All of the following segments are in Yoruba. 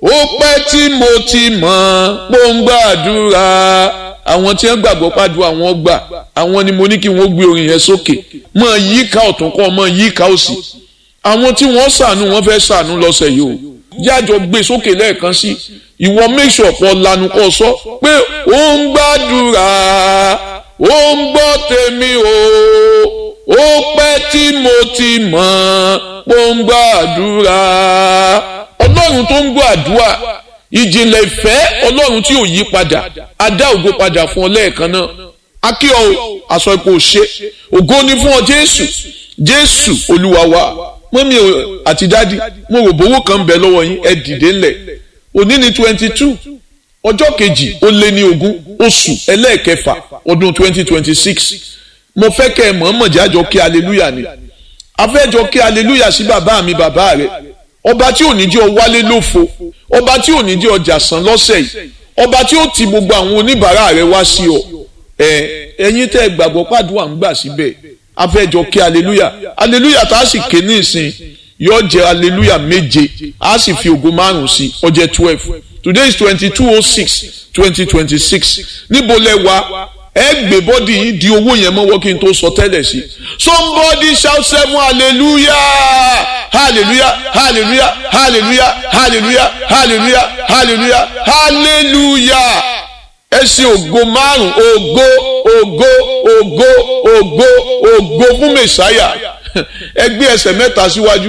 ó pẹ́ tí mo ti mọ̀ pòǹgbàdúrà àwọn tí wọ́n gbàgbọ́ pàdúrà wọn gbà àwọn ni mo ní kí wọ́n gbé orin yẹn sókè mọ̀ yíká ọ̀tún kọ́ mọ̀ yíká òsì àwọn tí wọ́n ṣàánú wọ́n fẹ́ ṣàánú lọ́sẹ̀ yìí o jájọ gbé sókè lẹ́ẹ̀kan sí ìwọ make sure kó lanu kó sọ pé ó ń gbàdúrà ó ń gbọ́ tèmi o ó pẹ́ tí mo ti mọ̀ pòǹgbàdúrà ọlọ́run tó ń gbọ́ àdúrà ìjìnlẹ̀ ìfẹ́ ọlọ́run tí ò yí padà adá ògo padà fún ọ lẹ́ẹ̀kan náà akíọ aṣọ ipò ṣe ògo ni fún ọ jésù jésù olúwa wa mọ́mí àti dádì mo rò bówó kan bẹ̀ lọ́wọ́ yín ẹ dìde ńlẹ̀ òní ni twenty two ọjọ́ kejì ó lé ní ogún oṣù ẹlẹ́ẹ̀kẹfà ọdún twenty twenty six mo fẹ́ kẹ́ ẹ mọ̀ọ́mọ̀ jájọ kí aleluya ni afẹ́jọ kí aleluya sí bàbá mi bàbá rẹ̀ ọba tí ò ní jẹ́ ọ wálé lófo ọba tí ò ní jẹ́ ọjà sàn lọ́sẹ̀ yìí ọba tí ó ti gbogbo àwọn oníbàárà rẹ̀ wá sí ọ ẹ ẹ̀yin tẹ́ ẹ gbàgbọ́ pàdúrà ń gbà síbẹ̀ afẹ́jọ kí aleluya aleluya tá a sì ké ní ìsìn yóò jẹ́ aleluya méje a sì fi ògo márùn sí ó jẹ́ twelve today is twenty two oh six twenty twenty six níbo lẹ wà ẹ gbé bọ́dì yìí di owó yẹn mọ́wọ́ kí n tó sọ tẹ́lẹ̀ sí. somebody shout seven hallelujah hallelujah hallelujah hallelujah hallelujah hallelujah hallelujah hallelujah ẹ ṣe ògo márùn ògo ògo ògo ògo ògo fún mẹsàáyà ẹ gbé ẹsẹ̀ mẹ́ta síwájú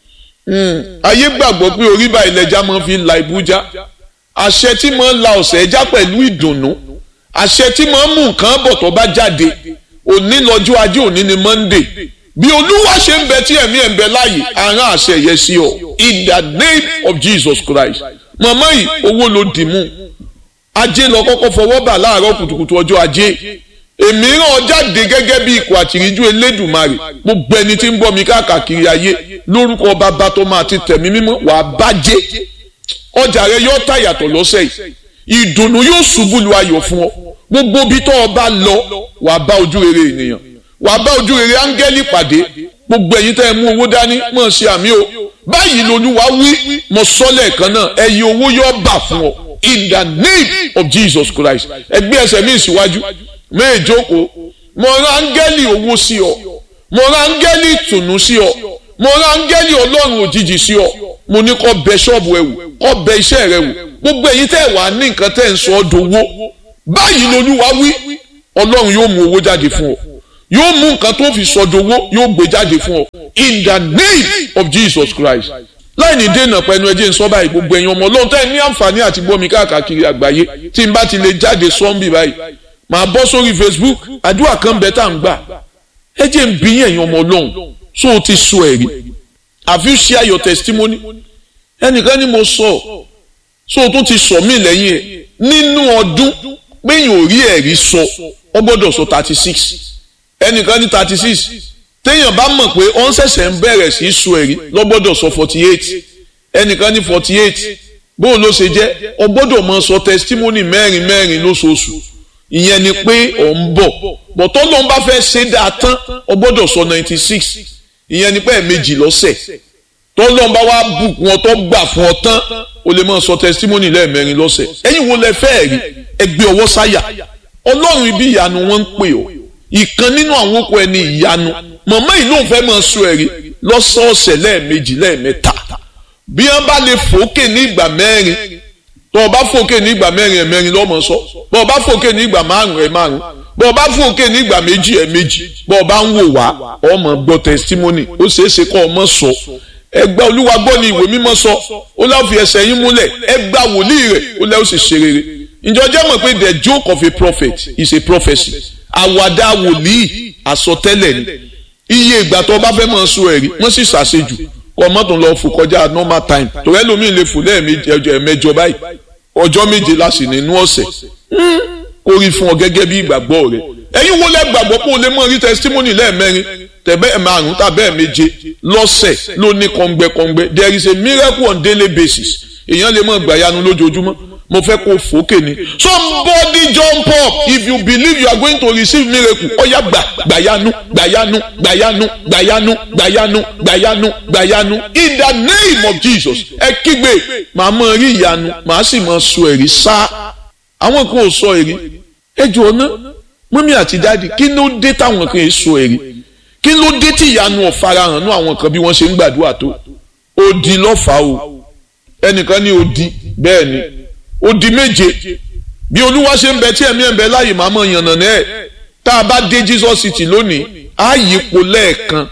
ayé gbàgbọ́ pé orí báyìí lẹja máa fi la ìbújá àṣẹ tí máa ń la ọ̀sẹ̀ ẹja pẹ̀lú ìdùnnú àṣẹ tí máa ń mú nǹkan bọ̀ tó bá jáde òní lọ́jọ́ ajé òní ni monday bí olúwa ṣe ń bẹ tí ẹ̀mí ẹ̀ ń bẹ láàyè àrán àṣẹ yẹ sí ọ in the name of jesus christ màmá yìí owó ló dì mú ajé lọ kọ́kọ́ fọwọ́ bà láàárọ̀ kùtùkùtù ọjọ́ ajé èmi ràn jáde gẹ́gẹ́ bí ikọ̀ àtìríjú elédùnmarè gbogbo ẹni tí ń bọ̀ mí káàkiri ayé lórúkọ bàbá tó máa ti tẹ̀mí mímọ́ wàá bàjẹ́ ọjà rẹ yóò tà yàtọ̀ lọ́sẹ̀ yìí ìdùnnú yóò ṣubú lu ayọ̀ fún ọ gbogbo bí tó o bá lọ wàá bá ojú rere ènìyàn wàá bá ojú rere áńgẹ́lì pàdé gbogbo ẹ̀yin tẹ́ ẹ mú owó dání mọ̀ ṣe àmì o báyìí lolúwa wí mo sọ lẹ́ẹ̀kan náà ẹ̀yin owó yóò bà fún ọ in the name of Jesus Christ ẹgbẹ́ ẹsẹ̀ mi síwájú méjòkó mo rán áńgẹ́lì owó sí ọ mo rán áńgẹ́lì ìtùnú sí ọ mo rán áńgẹ́lì ọlọ́run òjijì sí ọ mo ní kó bẹ ṣọ́ọ̀bù ẹ wò kó bẹ iṣẹ́ rẹ wò gbogbo èyí tẹ́ ẹ̀ wá ní nǹkan tẹ́ ẹ̀ ń sọ ọ́ dowó báyìí lolúwa wí ọlọ́run yóò mú owó jáde fún ọ yóò mú nǹkan tó fi sọ dowó yóò gbé jáde fún ọ in the name of Jesus Christ láì ní dènà pẹ̀lú ẹjẹ́ ń sọ báyìí gbogbo ẹ̀yin ọmọ ọlọ́run tẹ́ ẹ ní àǹfààní àti gbọ́ mi káàkiri àgbáyé tí n bá ti lè jáde sọ́ńbì báyìí màá bọ́ sórí Facebook àdúrà kan bẹ́ẹ̀ tá à ń gbà ẹjẹ́ ń bí ẹ̀yin ọmọ ọlọ́run so o ti sọ ẹ̀rí have you share your testimony ẹnìkan ni mo sọ so o tún ti sọ mí lẹ́yìn ẹ̀ nínú ọdún péyìn ò rí ẹ̀rí sọ ọ gbọ́dọ̀ sọ thirty six ẹnìkan ní thirty six téèyàn bá mọ̀ pé ó ń ṣẹ̀ṣẹ̀ ń bẹ̀rẹ̀ sí í sọ ẹ̀rí lọ gbọ́dọ̀ sọ forty eight ẹnìkan ní forty eight bóun ló ṣe jẹ́ ọ gbọ́dọ̀ máa sọ testimony mẹ́rin mẹ́rin lóṣooṣù ìyẹn ni pé ọ̀ ń bọ̀ bọ̀tọ́ ló ń bá fẹ́ ṣe dáa tán ọ gbọ́dọ̀ sọ ninety six ìyẹn ni pé ẹ̀ẹ̀mejì lọ́sẹ̀ tọ́lọ́n bá wá bùkún ọ tó gbà fún ọ tán o lè máa sọ testimony lẹ́ẹ̀mẹrin lọ́sẹ̀ ẹ̀yin wo lẹ fẹ́ rí ẹgbẹ́ ọwọ́ sáyà ọlọ́run ibi ìyanu wọn ń pè ọ́ ìkan nínú àwọn okò ẹni ìyanu màmá yìí lóun fẹ́ máa sọ ẹ̀rí lọ́sọ̀ọ̀sẹ̀ lẹ́ẹ̀mejì lẹ́ẹ̀mẹ́ta bí wọ́n bá lè fòókè ní ìgbà mẹ́rin tọ́ ọ bá fòókè ní ìgbà mẹ́rin ẹ̀ mẹ́rin lọ́mọ sọ bọ́ ọ bá fòókè ní ìgbà márùn ẹ̀ márùn bọ́ ọ bá fòókè ní ìgbà méjì ẹ̀ méjì bọ́ ọ bá ń wò wá ọmọ gbọ́ testimony ó ṣeé ṣe kọ́ ọmọ sọ ẹgbẹ́ olúwa gbọ́ ni ìwé mímọ́ sọ ó lọ́ọ́ fi ẹsẹ̀ yín múlẹ̀ ẹgbà wòlíì rẹ̀ ó lẹ́ọ́ sì ṣe rere ǹjọ́ jẹ́ mọ̀ pé the joke of a prophet is a prophecy àwàdà wòlíì àsọtẹ́lẹ̀ ni iye ìgbà tó bá fẹ́ máa sọ ẹ̀rí wọ́n sì ṣàṣejù kọ́ mọ́tò lọ fò kọjá normal time torí ẹlòmíì lè fò lẹ́ẹ̀mẹjọ báyìí ọjọ́ méje láti nínú ọ̀sẹ̀ kó rí fún ọ gẹ́gẹ́ bí ìgbàgbọ́ rẹ ẹ̀yin wo lẹ́ gbàgbọ́ pé o lè mọ rí testimony lẹ́ẹ̀mẹrin tẹ̀bẹ́ márùn tàbẹ́ méje lọ́sẹ̀ ló ní kọ́ngbẹ́kọ́ngbẹ́ there is a miracle on daily basis èèyàn lè mọ gbàyanu lójoojúmọ́ mo fẹ́ kó fòókè ni somebody jump up if you believe you are going to receive miracle ọ̀yá gbà gbàyanu gbàyanu gbàyanu gbàyanu gbàyanu gbàyanu gbàyanu in the name of Jesus ẹ kígbe màá mọ rí ìyanu màá sì mọ sọ ẹ̀rí sá àwọn kan ò sọ ẹ̀rí ẹ jù ọ náà mọ́mí àti dáàdi kí ló dé táwọn kan yìí sọ ẹ̀rí kí ló dé tí ìyanu ọ̀farahàn nú àwọn kan bí wọ́n ṣe ń gbàdúrà tó odi lọ́fà o ẹnìkan ní odi bẹ́ẹ̀ ni odi méje bí olúwa ṣe ń bẹ tí ẹ̀mí ẹ̀ ń bẹ láàyè máa mọ̀ yànnà náà ẹ̀ tá a bá dé Jesus city lónìí á yípo lẹ́ẹ̀kan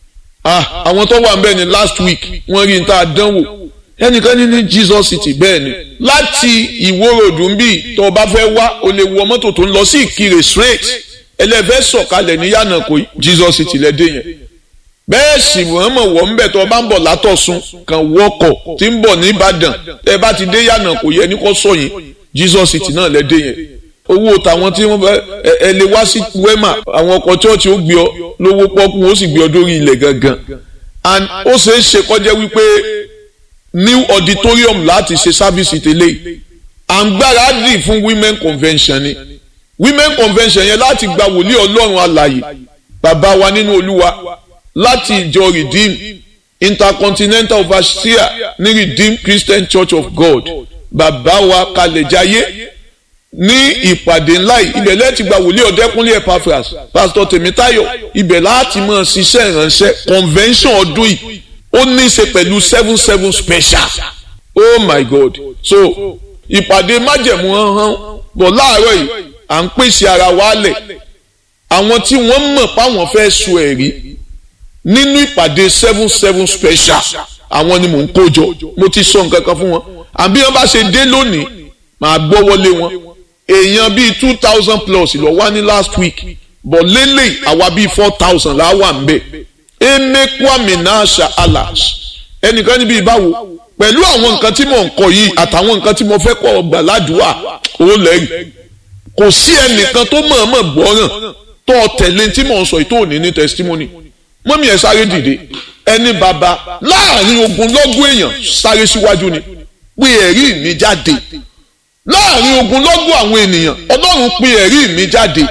àwọn tó wà ń bẹ̀ ni last week wọ́n rí n tá a dánwò ẹnìkan ní ní Jesus city bẹ́ẹ̀ ni láti ìwórodù ń bì tó o bá fẹ́ wá o lè wọ mọ́tò tó ń lọ sí ìkirè straight ẹlẹ́fẹ́ sọ̀kalẹ̀ ní yànnàkó Jesus city lẹ́dẹ̀ yẹn bẹ́ẹ̀ sì wọ́n mọ̀ wọ́n ń bẹ̀ tó o bá ń bọ̀ látọ̀sùn kan wọkọ̀ tí ń bọ̀ ní Ìbàdàn tẹ́ ẹ bá ti dé yànnàkó yẹ ní kò sọ yín Jesus city náà lẹ́dẹ̀ yẹn owó tàwọn tí wọ́n fẹ́ ẹ lè wá sí wema àwọn ọkọ̀ chọ́ọ̀chì ó gbé ọ lówó pọ́kú ó sì gbé ọ dórí ilẹ̀ gangan and ó ṣeé ṣe kọjá wípé new auditorium láti ṣe sábìsì tẹ́lẹ̀ à ń gbáradì fún women convention ni women convention yẹn láti gba wòlíì ọlọ́run alàyè bàbá wa nínú olúwa láti ìjọ redeem intercontinental overseer ní redeem christian church of god bàbá wa kalẹ̀jáyé ní ìpàdé ńlá yìí ibẹ̀ lẹ́ẹ̀tì gba wòlíì ọ̀dẹ́kúnlé epaphras pastor tèmítáyọ̀ ibẹ̀ láti máa ṣiṣẹ́ ìránṣẹ́ convention ọdún yìí ó ní í ṣe pẹ̀lú seven seven special oh my god so ìpàdé májẹ̀mú hàn bọ̀ láàárọ̀ yìí à ń pèsè ara wa lẹ̀ àwọn tí wọ́n mọ̀ páwọn fẹ́ sọ ẹ̀rí nínú ìpàdé seven seven special àwọn ni mò ń kó jọ mo ti sọ nǹkan kan fún wọn àbí wọn bá ṣe dé lónìí màá gbọ́ wọlé wọn èèyàn bíi two thousand plus lọ wá ní last week bọ̀ lélẹ̀ àwa bíi four thousand là wà ń bẹ̀ emekwami nasha alas ẹnìkan níbi ìbáwo pẹ̀lú àwọn nǹkan tí mò ń kọ yìí àtàwọn nǹkan tí mo fẹ́ kọ́ ọgbà ládùúgbà ó lẹ́yìn kò sí ẹnìkan tó mọ̀ọ́mọ̀ gbọ́ràn tó tẹ̀lé tí mò ń sọ yìí tó ní ní testimony mọ́mí ẹ̀ sáré dìde ẹni bàbá láàrin ogunlọ́gọ̀ èèyàn sáré síwájú ni pé ẹ̀rí mi jáde láàrin ogunlọ́gọ̀ àwọn ènìyàn ọlọ́run pé ẹ̀rí mi jáde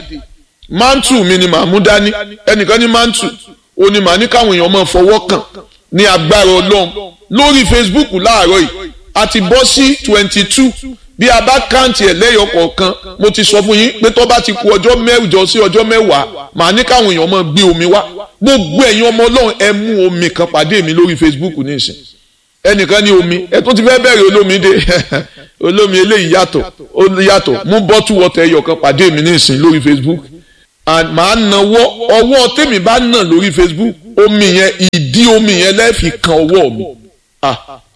mántù mi ni màá mú dání ẹnìkan ní mántù ó ní màá ní káwọn èèyàn máa fọwọ́ kàn ní agbára ọlọ́run lórí Facebook láàárọ̀ yìí a ti bọ́ sí twenty two bí a bá káǹtì ẹ̀ lẹ́yọ̀ kọ̀ọ̀kan mo ti sọ fún yín pé tó bá ti ku ọjọ́ mẹ́jọ sí ọjọ́ mẹ́wàá màá ní káwọn èèyàn máa gbé omi wá gbogbo ẹ̀yin ọmọ ọlọ́run ẹ mú omi kan pàdé mi lórí Facebook nísìn ẹnìkan ní omi ẹ tó ti fẹ́ bẹ̀rẹ̀ olómi dé olómi eléyìí yàtọ̀ ó yàtọ̀ mú bọ́tù wọ́tẹ̀ ẹyọ kan pàdé mi nísìn lórí Facebook and màá nawọ́ ọwọ́ tèmi bá nà lórí Facebook omi yẹn ìdí omi yẹn lẹ́ẹ̀fì kan ọwọ́ mi ah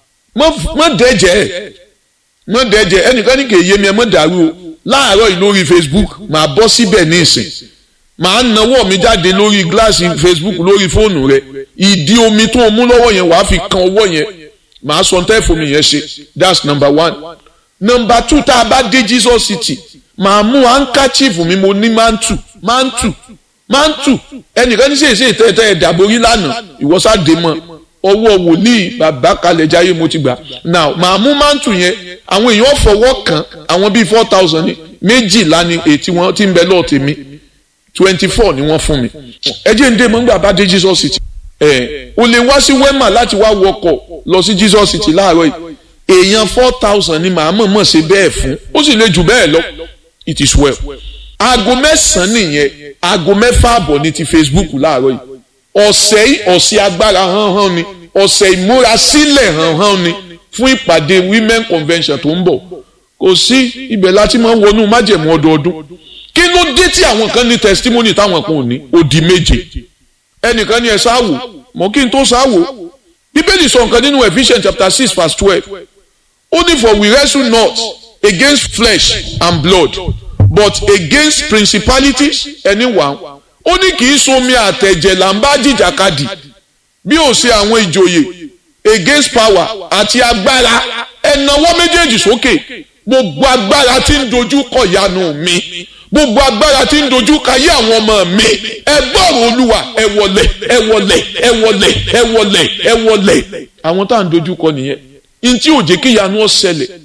mọ dẹ́jẹ́ mọ dẹ́jẹ́ ẹnìkan ní kì í yé mi ẹ mọ dàrú o láàárọ̀ yìí lórí Facebook màá bọ́ síbẹ̀ ní ìsìn màá nawọ́ mi jáde lórí gíláàsì Facebook lórí fóònù rẹ ìdí omi tó o mú lọ́wọ́ yẹn wàá fi kan ọwọ́ yẹn màá sọ ntẹ́ fún mi yẹn ṣe that's number one number two tá a bá dé Jesus City màá mú handkerchief mi mo ní mantu mantu mantu ẹnìkan ní sèse ìtẹ́tẹ́ ẹ̀dàborí lánàá ìwọ́sàdé mọ́ ọwọ́ wòlíì bàbá kalẹ̀ jáyé mo ti gbà now màá mú mantu yẹn àwọn èèyàn fọwọ́ kàn àwọn bíi four thousand ní méjìlá ni ètí wọn ti ń bẹ lọ́ọ̀ tèmi twenty four ni wọ́n fún mi ẹ jẹ́ ń dé mọ́ nígbà bá dé Jesus City ẹ̀ o lè wá sí wema láti wá wọkọ̀ lọ sí Jesus City láàárọ̀ yìí èèyàn four thousand ni màá mọ̀ mọ̀ ṣe bẹ́ẹ̀ fún ó sì lè jù bẹ́ẹ̀ lọ it is well. aago mẹ́sàn-án nìyẹn aago mẹ́fà àbọ̀ ní ti Facebook láàárọ̀ yìí ọ̀sẹ̀ yìí ọ̀sẹ̀ agbára hánhán ni ọ̀sẹ̀ ìmúrasílẹ̀ hánhán ni fún ìpàdé women convention tó ń bọ̀ kò sí ibẹ̀ láti máa ń wọnú májẹ̀mú ọdọọdún kí ló dé tí àwọn kan ní testimony táwọn kan ò ní odi méje ẹnìkan ní ẹ sáwò mọ kí n tó sáwò bíbélì sọ nǹkan nínú Ephesians chapter six verse twelve ó ní for we wrestle not against flesh and blood but against principalities anyone ó ní kì í somi àtẹ̀jẹ̀ là ń bá jìjàkadì bí ó ṣe àwọn ìjòyè against power àti agbára ẹ̀nàwọ́ méjèèjì sókè gbogbo agbára tí ń dojú kọ ìyanu mi gbogbo agbára tí ń dojú kayé àwọn ọmọ mi ẹ gbọ́rọ̀ olúwa ẹ wọlẹ̀ ẹ wọlẹ̀ ẹ wọlẹ̀ ẹ wọlẹ̀ ẹ wọlẹ̀ àwọn tá à ń dojú kọ nìyẹn ntí ò jẹ́ kí ìyanu ó ṣẹlẹ̀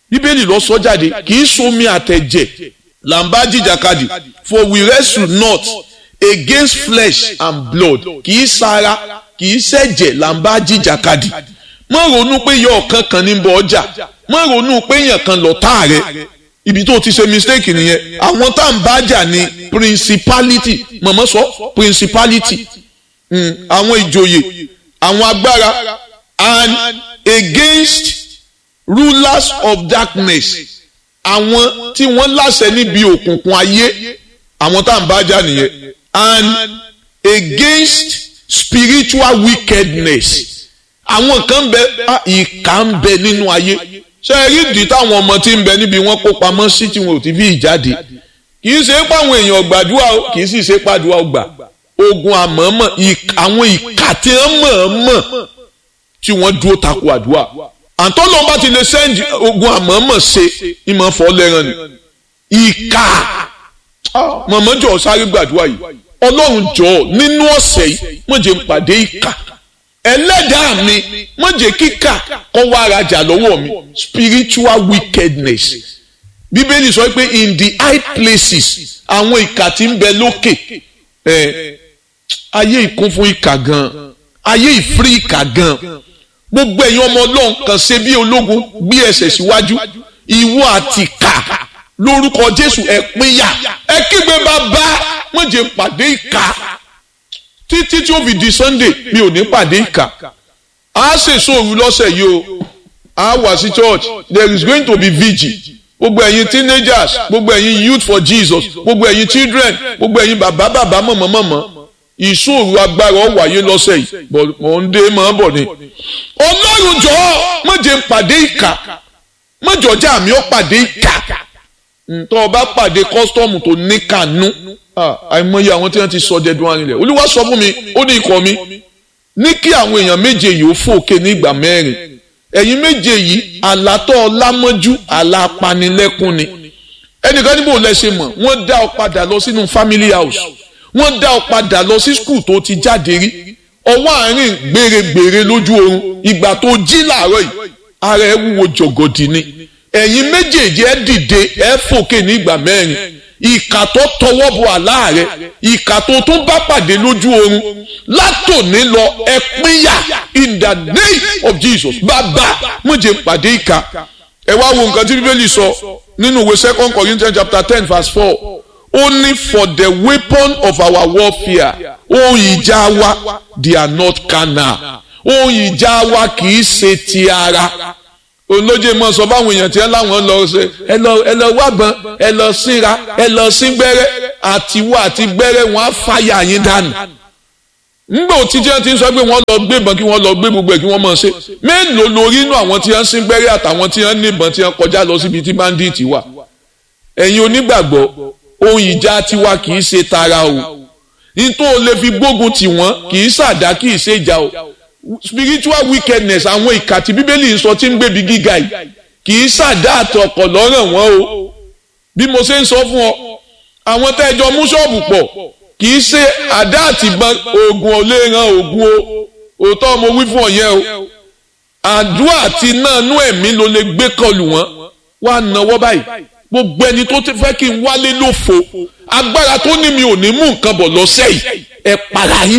bíbélì lọ sọ jáde kì í somi àtẹ̀jẹ̀ là ń bá jìjàkadì for we wrestle not against flesh and blood kì í sara kì í ṣẹ̀jẹ̀ là ń bá jìjàkadì má ronú pé yọ ọ̀kan kan ní bọ ọjà má ronú pé èèyàn kan lọ tá rẹ ibi tó ti ṣe mistake nìyẹn àwọn tá à ń bá jà ní principality mọ̀mọ́ sọ principality àwọn ìjòyè àwọn agbára and against rulers of darkness àwọn tí wọ́n láṣẹ níbi òkùnkùn ayé àwọn tá à ń bá jà nìyẹn and against spiritual wickedness àwọn kan bẹ ìkà ń bẹ nínú ayé ṣe é rí ìdí táwọn ọmọ tí ń bẹ níbi wọ́n kó pamọ́ sí tí wọn ò ti fi ìjáde kì í ṣe pé àwọn èèyàn gbàdúrà o kì í sì ṣe pàdúrà gbà ogun àmọ́mọ́ àwọn ìkà tí wọ́n mọ̀ọ́mọ̀ tí wọ́n dúró takò àdúrà àtọ́lọ́ bá ti lè sẹ́ǹdì ogun àmọ́mọ́ ṣe ìmọ̀ fọ́ lẹ́ràn ni ìkà mọ̀mọ́jọ́ sáré gbàdúrà yìí ọlọ́run jọ̀ọ́ nínú ọ̀sẹ̀ yìí mo jẹ́ n pàdé ìkà ẹlẹ́dàá mi mo jẹ́ kíkà kọ́ wá arajà lọ́wọ́ mi spiritual wickedness bíbélì sọ pé in the high places àwọn ìkà tí ń bẹ lókè ẹ ayé ìkún fún ìkà gan ayé ìfírí ìkà gan gbogbo ẹ̀yin ọmọ ọlọ́run kan ṣe bí ológun gbé ẹsẹ̀ síwájú ìwọ àti kà lórúkọ jésù ẹ pínyà ẹ kígbe bàbá wọ́n jẹ́ pàdé ìkà títí tí ó fi di sunday mi ò ní pàdé ìkà á ṣèṣò òru lọ́sẹ̀ yìí o á wà sí church there is going to be vigil gbogbo ẹ̀yin teenagers gbogbo ẹ̀yin youth for jesus gbogbo ẹ̀yin children gbogbo ẹ̀yin bàbá bàbá mọ̀mọ́ mọ̀mọ́ ìṣòro agbára ó wáyé lọ́sẹ̀ yìí mọ̀ ń dé mọ̀ ń bọ̀ ni. ọlọ́run jọ̀ọ́ má jẹ́ n pàdé ìkà má jọ̀ọ́jà mi ó pàdé ìkà ntọ́ ọba pàdé kọ́sítọ́ọ̀mù tó ní kànú àìmọye àwọn tí wọ́n ti sọ dẹ́dùn arinlẹ̀ olúwa sọ fún mi ó ní ikọ̀ mi ní kí àwọn èèyàn méje yìí ó fòkè ní ìgbà mẹ́rin ẹ̀yin méje yìí àlátọ́ ọlámọ́jú àlàpanilẹ́kún ni ẹnìkan níbo lẹ ṣe mọ̀ wọ́n dá ọ padà lọ sínú family house wọ́n dá ọ padà lọ sí skul tó ti jáde rí ọwọ́ àárín gbèrègbèrè lójú oorun ìgbà tó jí làárọ̀ yìí ara ẹ wúwo jọ̀gọ̀dì ni ẹ̀yin méjèèjì ẹ dìde ẹ fòkè ní ìgbà mẹ́rin ìkà tó tọwọ́ bọ àlá rẹ ìkà tó tún bá pàdé lójú oorun látòní lọ ẹ pínyà in the name of Jesus bàbá mo jẹ́ pàdé ìkà ẹ wá wo nǹkan tí bíbélì sọ nínú ìwé second Corinthians chapter ten verse four only for the weapon of our warfare ohun ìjà wa they are not carnal ohun ìjà wa kì í ṣe ti ara olóje mọ sọ fáwọn èèyàn tí ẹ láwọn lọ ṣe ẹ lọ ẹ lọ wábọn ẹ lọ síra ẹ lọ sí gbẹ́rẹ́ àtiwọ àti gbẹ́rẹ́ wọn á fàyà yín dànù ngbà òtítí ẹ ti ń sọ pé wọ́n lọ gbé ìbọn kí wọ́n lọ gbé gbogbo ẹ̀ kí wọ́n máa ṣe mélòó lórí inú àwọn tí wọ́n sí gbẹ́rẹ́ àtàwọn tí wọ́n ní ìbọn tí wọ́n kọjá lọ síbi tí bandit wà ẹ̀yin onígbàgbọ́ ohun ìjà tiwa kì í ṣe tara o nítorí o lè fi gbógun tì wọ́n kì í ṣàdá kì í ṣe ìjà o spiritual wickedness àwọn ìkà tí bíbélì ń sọ tí ń gbèbí gíga yìí kì í ṣàdá àtọkọ̀ lọ́ràn wọn o bí mo ṣe ń sọ fún ọ àwọn tẹ́jọ mú ṣọ́ọ̀bù pọ̀ kì í ṣe àdá àtìbọn oògùn ọ̀lẹ́ran oògùn o òótọ́ mo wí fún ọ yẹn o àdúrà àti náà nú ẹ̀mí ló lè gbé kọlù wọn wá náwó báyìí gbogbo ẹni tó ti fẹ́ kí n wálé lófo agbára tó ní mi ò ní mú nǹkan bọ̀ lọ́sẹ̀ yìí ẹ para yín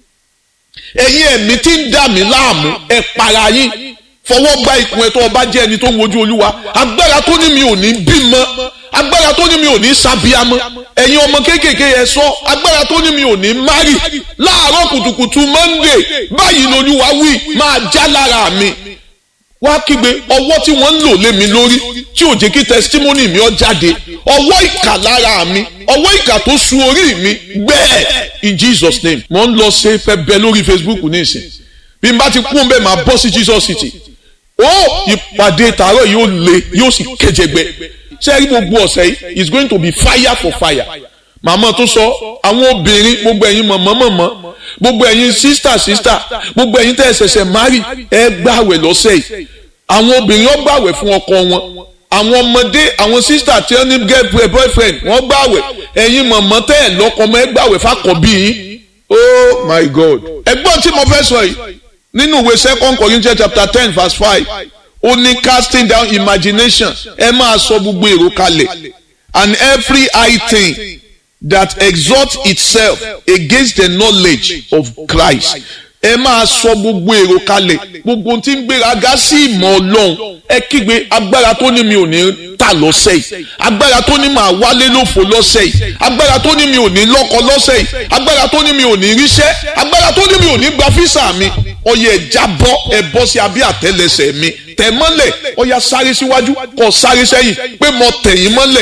ẹ̀yin ẹ̀mí tí ń dà mí láàmú ẹ para yín fọwọ́ gba ìkun ẹ̀ tó ọba jẹ́ ẹni tó ń wojú olúwa agbára tó ní mi ò ní bímọ agbára tó ní mi ò ní sábíamọ ẹ̀yin ọmọ kéékèèké yẹn sọ agbára tó ní mi ò ní márì láàárọ̀ kùtùkùtù monday báyìí lolúwa wí máa já lára mi wá kígbe ọwọ́ tí wọ́n ń lò lé mi lórí tí ò jẹ́ kí testimony mi ó jáde ọwọ́ ìkà lára mi ọwọ́ ìkà tó su orí mi gbẹ́ẹ̀ in Jesus name mo ń lọ ṣe fẹ́ bẹ lórí Facebook nísìn bí n bá ti kún bẹ́ẹ̀ máa bọ́ sí Jesus City ó ìpàdé tààrọ̀ yóò le yóò sì kẹjẹgbẹ ṣé rí gbogbo ọ̀sẹ̀ yìí is going to be fire for fire màmá tó sọ àwọn obìnrin gbogbo ẹ̀yin mọ̀mọ́ mọ̀mọ́ gbogbo ẹ̀yin sísítà sísítà gbogbo ẹ̀yin tẹ́ ẹ ṣẹ̀ṣẹ̀ márì ẹ gbàwẹ̀ lọ́sẹ̀ yìí àwọn obìnrin ó gbàwẹ̀ fún ọkọ wọn àwọn ọmọdé àwọn sísítà tí wọ́n ní girlfriend boyfriend wọ́n gbàwẹ̀ ẹ̀yin mọ̀mọ́ tẹ́ ẹ lọ́kọ ọmọ ẹ gbàwẹ̀ fàkọ̀bí yín oh my god ẹgbọ́n tí mo fẹ́ sọ yìí nínú ìwé second Corinthians chapter ten verse five ó ní casting down imagination ẹ máa sọ gbogbo èrò kalẹ̀ and every high thing that exalts itself against the knowledge of Christ ẹ máa sọ gbogbo èrò kalẹ̀ gbogbo tí ń gbéraga sí ìmọ̀ ọlọ́run ẹ kígbe agbára tó ní mi ò ní tà lọ́sẹ̀ yìí agbára tó ní màá wálé lófo lọ́sẹ̀ yìí agbára tó ní mi ò ní lọ́kọ lọ́sẹ̀ yìí agbára tó ní mi ò ní ríṣẹ́ agbára tó ní mi ò ní gba físà mi ọyẹ ẹ jábọ́ ẹ bọ́ sí abẹ́ àtẹ́lẹsẹ̀ mi tẹ̀ mọ́lẹ̀ ọya sáré síwájú kọ sáré sẹ́yìn pé mo tẹ̀yìn mọ́lẹ̀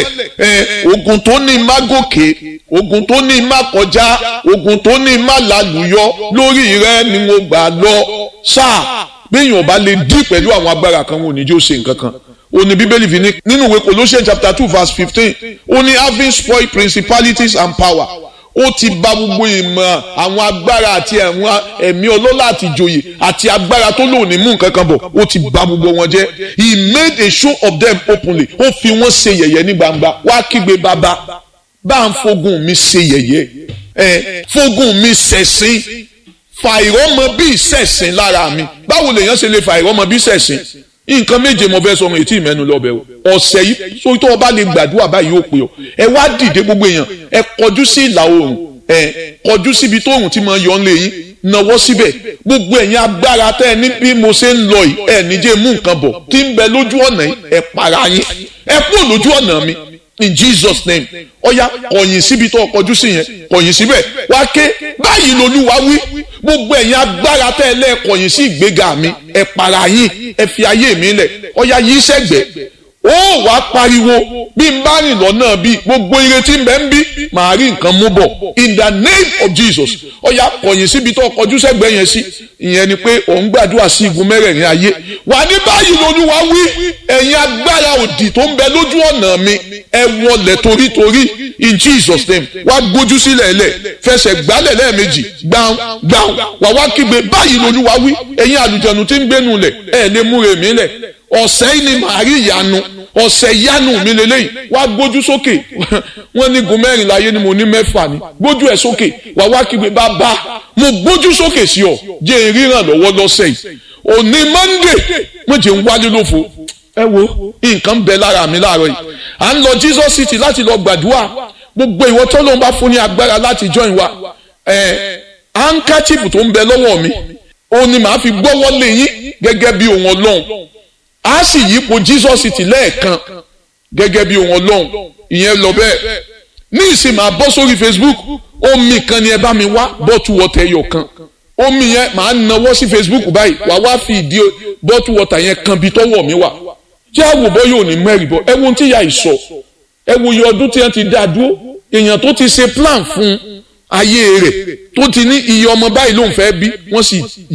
ẹ ogun tó ní má gòkè ogun tó ní má kọjá ogun tó ní má lálùyọ lórí rẹ ni mo gbà lọ sáà béèyàn bá lè dí pẹ̀lú àwọn agbára kan wọn ò ní jó ṣe nǹkan kan ó ní bíbélì fi ní nínú ìwé Colossians chapter two verse fifteen ó ní having spoiled principalities and power ó ti bà gbogbo ìmọ̀ àwọn agbára àti àwọn ẹ̀mí ọlọ́lá àti ìjòyè àti agbára tó lòun ní mú nǹkan kan bọ̀ ó ti bà gbogbo wọn jẹ́ he made a show of them openly ó fi wọ́n ṣe yẹ̀yẹ́ ní gbangba wá kígbe bàbá bá ń fogun mi ṣe yẹ̀yẹ́ ẹ̀ fogun mi ṣẹ̀sín fa ìrọ́mọ bí ìṣẹ̀sín lára mi báwo lèèyàn ṣe lè fa ìrọ́mọ bí ìṣẹ̀sín nǹkan méje mo fẹ́ sọ ọmọ ètí ìmẹ́nu lọ́bẹ̀ o ọ̀sẹ̀ yìí sórí tó o bá lè gbàdúrà báyìí ó pè ọ́ ẹ wá dìde gbogbo èèyàn ẹ kọjú sí ìlà oòrùn ẹ kọjú síbi tó oòrùn ti máa yọ ọ́nlé yín nawọ́ síbẹ̀ gbogbo ẹ̀yin agbára tẹ́ ẹ ní bí mo ṣe ń lọ yìí ẹ níjẹ́ mú nǹkan bọ̀ tí ń bẹ lójú ọ̀nà yìí ẹ para yín ẹ kúrò lójú ọ̀nà mi in Jesus name ọ̀ya kọ̀yìn síbi tó kọjú sí yẹn kọ̀yìn síbẹ̀ wá ké báyìí lolúwa wí gbogbo ẹ̀yin agbára tẹ́ ẹ lẹ́ẹ̀kọ̀yìn sí ìgbéga mi ẹ para yín ẹ fi ayé mi lẹ̀ ọ̀ya yìí sẹ́gbẹ̀ẹ́ ó wàá pariwo bí n bá rìn lọ́nà bí gbogbo ìrètí ń bẹ ń bí màá rí nǹkan mú bọ̀ in the name of Jesus ọ̀ya kọ̀yìn síbi tó kọjú sẹ́gbẹ̀ẹ́ yẹn sí ìyẹn ni pé òun gbàdúrà sí igun mẹ́rẹ̀ẹ̀rin ayé wà ní báyìí lolúwa wí ẹ̀yin agbára òdì tó ń bẹ lójú ọ̀nà mi ẹ wọlẹ̀ torítorí in Jesus name wá gbójú sílẹ̀ lẹ̀ fẹsẹ̀ gbálẹ̀ lẹ́ẹ̀mejì gbàùn gbàùn wà wá kígbe báyìí lolúwa wí ẹ̀yin àlùjẹ̀nu tí ń gbénu lẹ̀ ẹ̀ lè múre mi lẹ̀ ọ̀sẹ̀ yìí ni màá rí ìyanu ọ̀sẹ̀ ìyanu mi lélẹ́yìn wá gbójú sókè wọ́n ní gun mẹ́rin láyé ni mo ní mẹ́fà ni gbójú ẹ̀ sókè wà wá kígbe bàbá mo gbójú sókè sí ọ jẹ́ ìríran lọ́wọ́ lọ́sẹ̀ yìí òní Monday mo jẹ́ ń wálé lófo ẹ wo nǹkan bẹ lára mi láàárọ̀ yìí à ń lọ Jesus City láti lọ gbàdúrà gbogbo ìwọ tó ló ń bá fún ní agbára láti join wa ẹ handkerchief tó ń bẹ lọ́wọ́ mi òun ni màá fi gbọ́wọ́ lé yín gẹ́gẹ́ bí ohun ọlọ́run a sì yípo Jesus City lẹ́ẹ̀kan gẹ́gẹ́ bí ohun ọlọ́run ìyẹn lọ bẹ́ẹ̀ ní ìsìn máa bọ́ sórí Facebook omi kan ni ẹ bá mi wá bọ́tù wọ́tà ẹyọ kan omi yẹn màá nawọ́ sí Facebook báyìí wàá wá fi ìdí bọ́tù wọ́tà yẹn kan bí tọ́wọ́ mi wà kí àwòbọ́ yóò ní mẹ́rin bọ́ ẹ wo ohun tí ìyá ìsọ ẹ wo iye ọdún tí wọ́n ti dá dúró èèyàn tó ti ṣe plan fún ayé rẹ̀ tó ti ní iye ọmọ báyìí ló ń fẹ́ bí wọ́n sì